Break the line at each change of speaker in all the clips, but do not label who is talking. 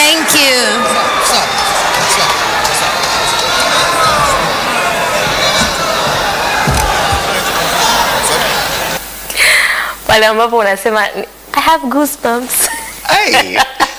Thank you.
pale ambapo unasema I have goosebumps.
Hey.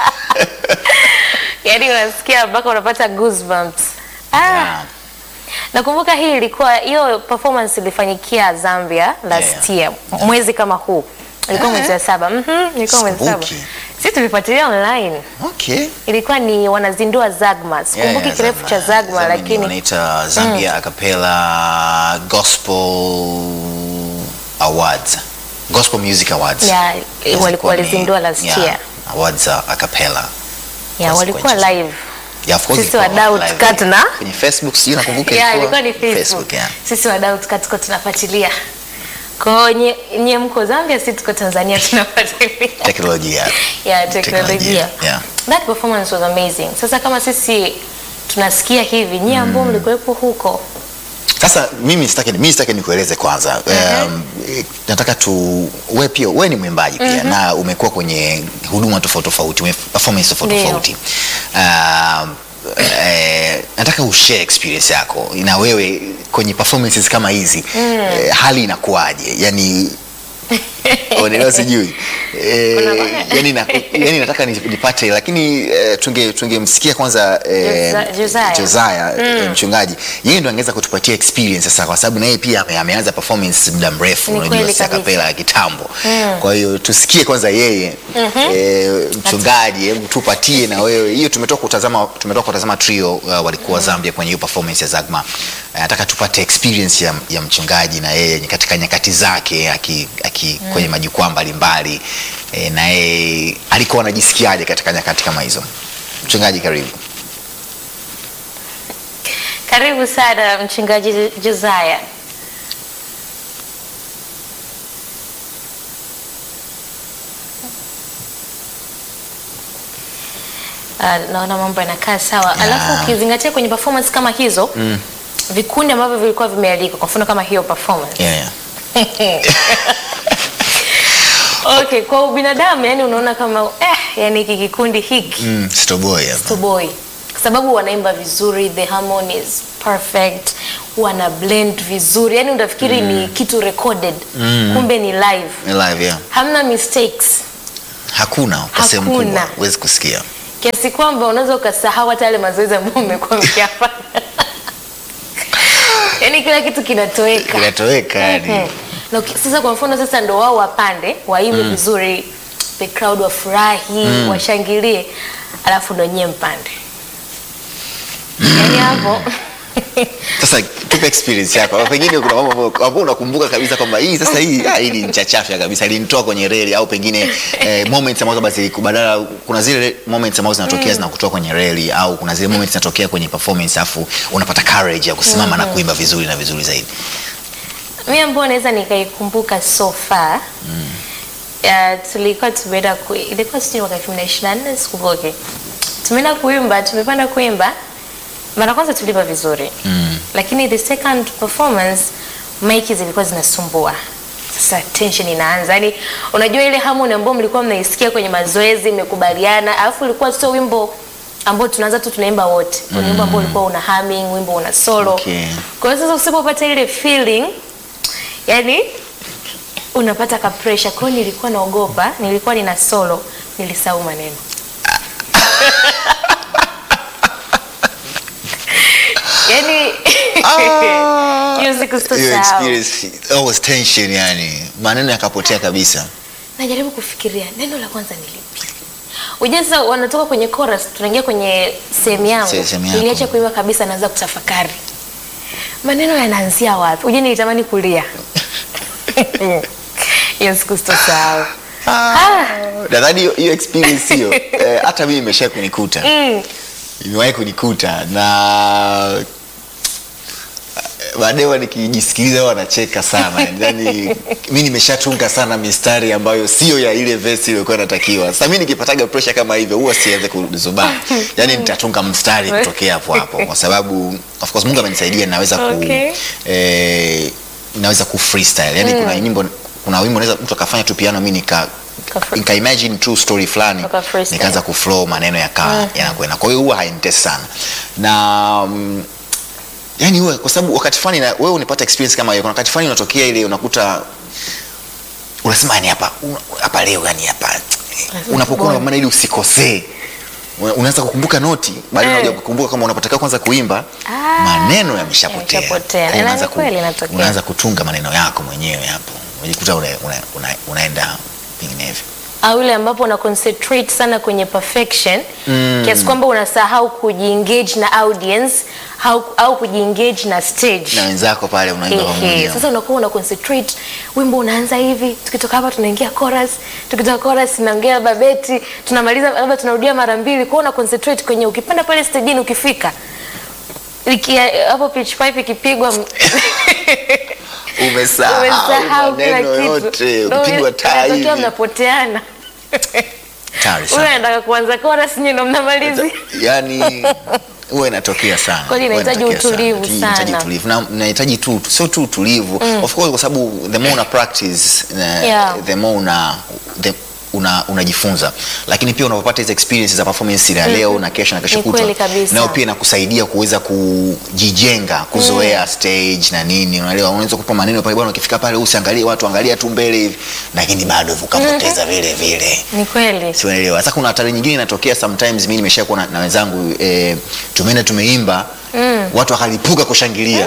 Yaani unasikia mpaka unapata goosebumps. Ah.
Yeah.
Nakumbuka hii ilikuwa hiyo performance ilifanyikia Zambia last year mwezi kama huu. Ilikuwa
Eh.
mwezi wa saba. Mhm, ilikuwa mwezi wa saba.
Sikumbuki.
Sisi tulifuatilia online.
Okay.
Ilikuwa ni wanazindua Zagma. Sikumbuki
Yeah, yeah,
kirefu cha Zagma
Zambia
lakini
wanaita Zambia Acapella Gospel Awards. Gospel Music Awards.
Yeah,
Zilikuwa
walikuwa
ni-
walizindua last
yeah,
year.
Awards za acapella.
yeah, walikuwa live.
Yeah, of course
Sisi
ilikuwa
wadau
live.
tukaa tuna-
kwenye Facebook sijui nakumbuka
Yeah, ilikuwa ni Facebook.
Facebook yeah.
Sisi wadau tuka tuko tunafuatilia. Kwa hiyo nye, nye mko Zambia, sisi tuko Tanzania tunafuatilia.
Teknolojia.
ya teknolojia.
Yeah.
That performance was amazing. Sasa kama sisi tunasikia hivi, nyie ambao mlikuwepo huko.
Sasa mimi sitaki mimi sitaki nikueleze kwanza. Um, eh, nataka tu wewe pia wewe ni mwimbaji pia na umekuwa kwenye huduma tofauti tofauti, ume- performance tofauti
Ndio.
tofauti. Um, eh, nataka ushare experience yako na wewe kwenye performances kama hizi eh, hali inakuwaje? Yani unaelewa sijui eh,
Kuna-
yani, na, yani nataka ni- nipate lakini eh, tunge tungemsikia kwanza eh,
Josa- Josiah.
Josiah eh, mchungaji yeye ndo angeweza kutupatia experience sasa kwa sababu na yeye pia ame- ameanza performance muda mrefu
Ni
unajua
kweli
si
kabisa.
akapela ya kitambo kwa hiyo tusikie kwanza yeye eh, mchungaji hebu tupatie na wewe hiyo tumetoka kutazama tumetoka kutazama trio uh, walikuwa Zambia kwenye hiyo performance ya Zagma Eh, nataka tupate experience ya, ya mchungaji na yeye katika nyakati zake aki, aki kwenye majukwaa mbalimbali eh, na yeye alikuwa anajisikiaje katika nyakati kama hizo mchungaji karibu
Karibu sana mchungaji Josiah. Uh, naona mambo yanakaa sawa.
Yeah.
Alafu ukizingatia kwenye performance kama hizo vikundi ambavyo vilikuwa vimealikwa, kwa mfano kama hiyo performance
yeah, yeah.
Okay, kwa ubinadamu yani unaona kama eh, yani hiki kikundi hiki
Mm, Stoboy hapa.
to boy kwa sababu wanaimba vizuri, the harmony is perfect, wana blend vizuri, yani utafikiri ni kitu recorded kumbe ni live,
Ni live yeah.
hamna mistakes
Hakuna kwa sehemu
Hakuna.
kubwa huwezi kusikia.
kiasi kwamba unaweza ukasahau hata yale mazoezi ambayo umekuwa mkiyafanya. yani kila kitu kinatoweka
Kinatoweka yani.
Mhm. Na uki- sasa kwa mfano sasa ndo wao wapande waimbe vizuri, the crowd wafurahi, washangilie, alafu ndo nyie mpande. Yani hapo
Sasa tupe experience yako. Au Pengine kuna mambo ambayo ambayo unakumbuka kabisa kwamba hii sasa hii ah, hii ni nchachafya kabisa. Ilinitoa kwenye reli au pengine eh, moments ambazo basi badala kuna zile moments ambazo zinatokea zinakutoa kwenye reli au kuna zile moments zinatokea kwenye performance afu unapata courage ya kusimama na kuimba vizuri na vizuri zaidi.
mi ambao naweza nikaikumbuka so far uh, tulikuwa tumeenda ku, ilikuwa sijui mwaka elfu mbili na ishirini na nne sikumbuki. Tumeenda kuimba, tumepanda kuimba, mara kwanza tuliimba vizuri
Mm.
lakini the second performance maiki zilikuwa zinasumbua sasa tension inaanza yani unajua ile harmony ambayo mlikuwa mnaisikia kwenye mazoezi mmekubaliana alafu ulikuwa sio wimbo ambao tunaanza tu tunaimba wote mm. wimbo ambao ulikuwa una humming wimbo una solo
Okay.
kwa hiyo sasa usipopata ile feeling yani unapata ka pressure kwa hiyo nilikuwa naogopa nilikuwa nina solo nilisahau maneno yani
Ah,
hiyo siku
Hiyo
sitosahau
experience always tension yani. Maneno yakapotea kabisa.
najaribu kufikiria neno la kwanza ni lipi Ujue sasa wanatoka kwenye chorus tunaingia kwenye sehemu yangu
Se- sehemu yako.
niliacha kuimba kabisa naanza kutafakari maneno yanaanzia wapi ujue nilitamani kulia hiyo siku sitosahau Ah.
nadhani hiyo- hiyo experience hiyo eh, hata mimi imesha kunikuta
Mm.
imewahi kunikuta na baadaye huwa nikijisikiliza huwa nacheka sana yani mi nimeshatunga sana mistari ambayo sio ya ile vesi iliyokuwa natakiwa sasa mi nikipataga pressure kama hivyo huwa sianze kuzubaa yani nitatunga mstari kutokea hapo hapo kwa sababu of course mungu amenisaidia naweza ku
Okay.
eh, naweza ku freestyle yani kuna nyimbo kuna wimbo naweza mtu akafanya tu piano mi nika
Kafre-
nika imagine true story fulani
Waka freestyle.
nikaanza kuflow maneno yakaa yanakwenda kwa hiyo huwa hainitesi sana na mm, yani huwa kwa sababu wakati fulani na- wewe unapata experience kama hiyo kuna wakati fulani unatokea ile unakuta unasema yani hapa una- hapa leo yani hapa unapokuwa maana ili usikosee Una- unaanza kukumbuka noti baadaye
Eh.
unakuja kukumbuka kama unapotakiwa kwanza kuimba
Ah,
maneno yameshapotea
yameshapotea.
Kwa hiyo
Na
unaanza
ni kweli inatokea.
unaanza kutunga maneno yako mwenyewe hapo unajikuta una, una, una, unaenda vinginevyo
au ile ambapo una concentrate sana kwenye perfection kiasi kwamba unasahau kujiengage na audience au, au kujiengage na stage
na wenzako pale unaimba
Ehe,
pamoja
sasa unakuwa una concentrate wimbo unaanza hivi tukitoka hapa tunaingia chorus tukitoka chorus tunaongea babeti tunamaliza labda tunarudia mara mbili kwa hiyo una concentrate kwenye ukipanda pale stage ukifika Iki- hapo pitch pipe ikipigwa m-
umesahau
umesahau kila
maneno
kitu
yote
Ndio
ukipigwa taa
inatokea
hivi
mnapoteana
Hatari
huyo
sana.
anataka kuanza chorus nyinyi ndo mnamalizi
yani huwa inatokea sana
Kweli
Huwa
inahitaji
inatokea sana.
utulivu
Inahitaji
sana.
utulivu na inahitaji tu sio tu utulivu of course kwa sababu the more una practice uh,
Yeah.
the more una the, una unajifunza lakini pia unapopata hizo experiences za performance ya leo na kesho na kesho
Ni
kutwa
kweli kabisa.
nao pia inakusaidia kuweza kujijenga kuzoea stage na nini unaelewa unaweza kupa maneno pale bwana ukifika pale usiangalie watu angalia tu mbele hivi lakini bado ukapoteza vile vile
ni kweli
siunaelewa sasa kuna hatari nyingine inatokea sometimes mi nimeshakuwa na, na wenzangu eh, tumeenda tumeimba watu wakalipuka kushangilia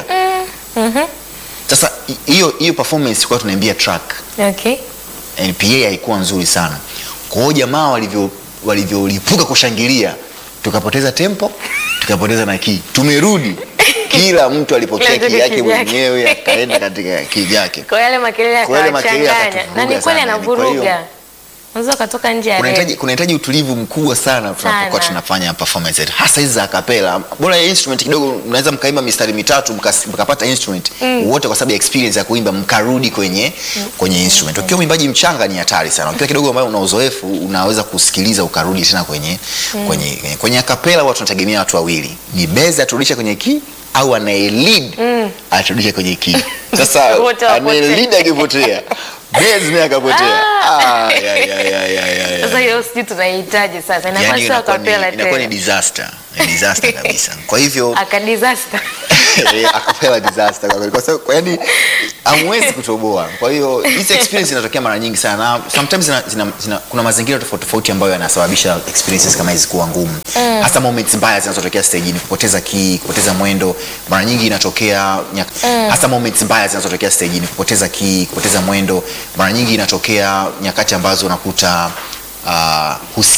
sasa hi- hiyo hiyo performance kwa tunaimbia track
okay
NPA haikuwa nzuri sana kwa hiyo jamaa walivyo walivyolipuka kushangilia tukapoteza tempo tukapoteza na kii tumerudi kila mtu alipokea
Kila mtu
kii yake
kivyake.
mwenyewe akaenda katika kii yake
kwa yale makelele
Kwa yale makelele
yakawachanganya na ni
yakatuvuruga
kweli
sana, yani. Kwa
anavuruga
hiyo-
unaweza ukatoka nje ya
kunahitaji
reli.
kunahitaji utulivu mkubwa sana tunapokuwa
Sana.
tunafanya performance yetu hasa hizi za akapela bora ya instrument kidogo mnaweza mkaimba mistari mitatu mkas- mkapata instrument wote kwa sababu ya experience ya kuimba mkarudi kwenye kwenye instrument ukiwa mwimbaji mchanga ni hatari sana ukiwa kidogo ambayo una uzoefu unaweza kusikiliza ukarudi tena kwenye kwenye kwenye, kwenye akapela watu tunategemea watu wawili ni beza aturudishe kwenye key au anaye lead aturudishe kwenye key sasa
Wote wapotee.
anaye lead akipotea base naye akapotea ah, ya, ya, ya, ya, ya, ya.
sasa hiyo sijui tunaihitaji sasa inakuwa
yani
sio
inakuwa ni,
akapela
inakuwa ni
tena
disaster ni disaster kabisa kwa hivyo
aka disaster
eh, akapewa disaster kwa kweli kwa sababu kwa yani hamwezi kutoboa kwa hiyo hizi experience inatokea mara nyingi sana sometimes zina, zina, zina, kuna mazingira tofauti tofauti ambayo yanasababisha experiences kama hizi kuwa ngumu hasa moments mbaya zinazotokea stage kupoteza key kupoteza mwendo mara nyingi inatokea nyak, hasa moments mbaya zinazotokea stage kupoteza key kupoteza mwendo mara nyingi inatokea nyakati ambazo unakuta uh,